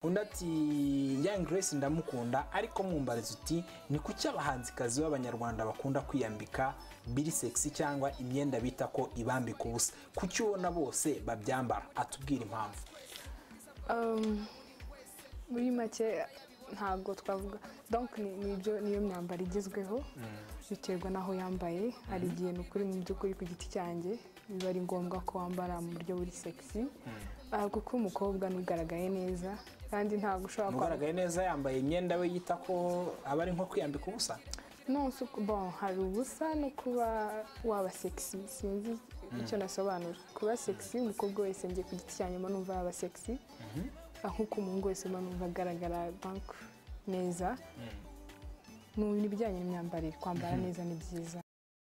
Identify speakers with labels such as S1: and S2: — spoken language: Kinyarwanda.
S1: undi ati young grace ndamukunda ariko mwumbariza uti ni kuki abahanzikazi b'abanyarwanda bakunda kwiyambika biri sexy cyangwa imyenda bita ko ibambika ubusa kuki ubona bose babyambara atubwira impamvu
S2: Um, muri make ntabwo twavuga donc ni- ni ibyo niyo myambaro igezweho biterwa n'aho yambaye hari igihe ni ukuri mu by'ukuri ku giti cyanjye biba ari ngombwa ko wambara mu buryo buri sexy Ah, kuko umukobwa ntugaragaye neza kandi ntabwo ushobora kwambara
S1: nugaragaye neza yambaye imyenda we yita ko aba ari nko kwiyambika ubusa
S2: non si uku- bon hari ubusa no kuba waba sexy sinzi icyo nasobanura kuba sexy umukobwa wese njye ku giti cyanjye mba numva yaba sexy Ah, nk'uko umuhungu wese mba numva agaragara bank neza mu bijyanye n'imyambarire kwambara neza ni byiza